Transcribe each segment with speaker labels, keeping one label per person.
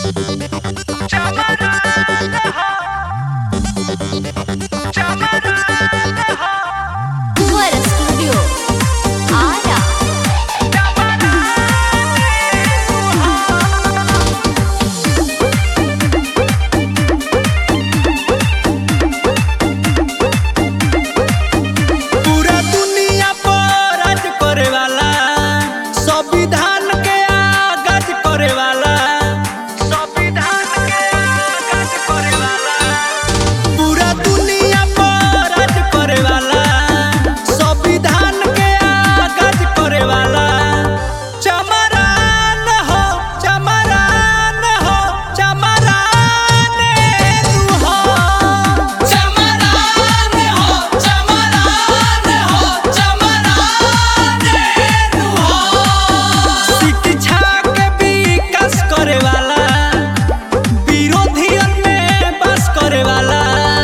Speaker 1: Fuera Studio. Ara.
Speaker 2: पूरा दुनिया पर राज करे वाला संविधान के आगाज करे वाला संविधान के आगाज करे वाला पूरा दुनिया पर राज करे वाला संविधान के आगाज करे वाला चमरान हो चमरान हो चमरान तू हो चमरान हो चमरान हो चमरान तू हो शिक्षा के विकास करे वाला विरोधियन में बस करे वाला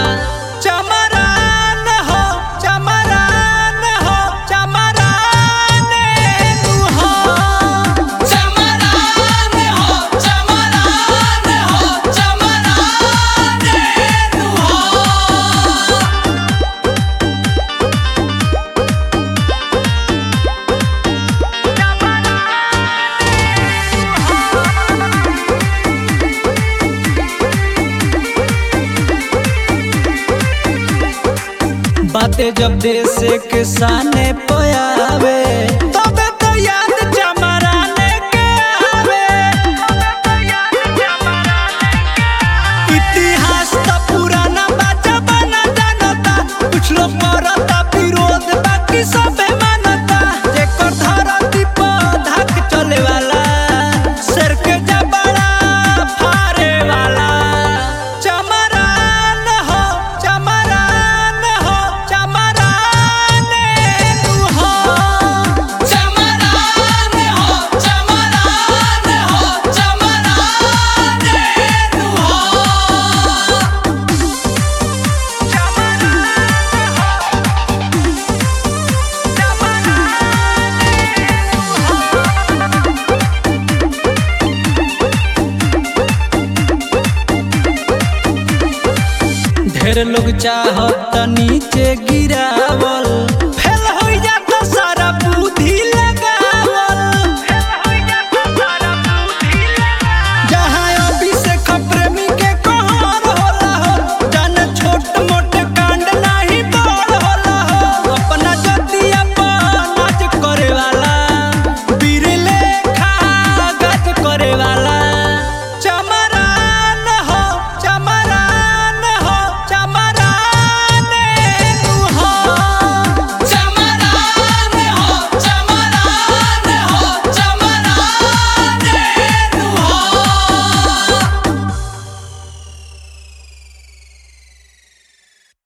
Speaker 2: चमरान हो चमरान हो चमरान तू हो चमरान हो चमरान हो चमरान तू हो बातें जब देश के सामने पयावे तबे तो याद चमराने के आवे इतिहास तो पुराना बाजा बना जानता कुछ लोग मरता विरोध बाकी सबे मानता जेकर धरती पर धक चले वाला शेर के जबड़ा फाड़े वाला चमरान हो चमरान हो चमरान तू हो चमरान हो चमरान हो चमरान तू हो ढेर लोग चाहत नीचे गिरावल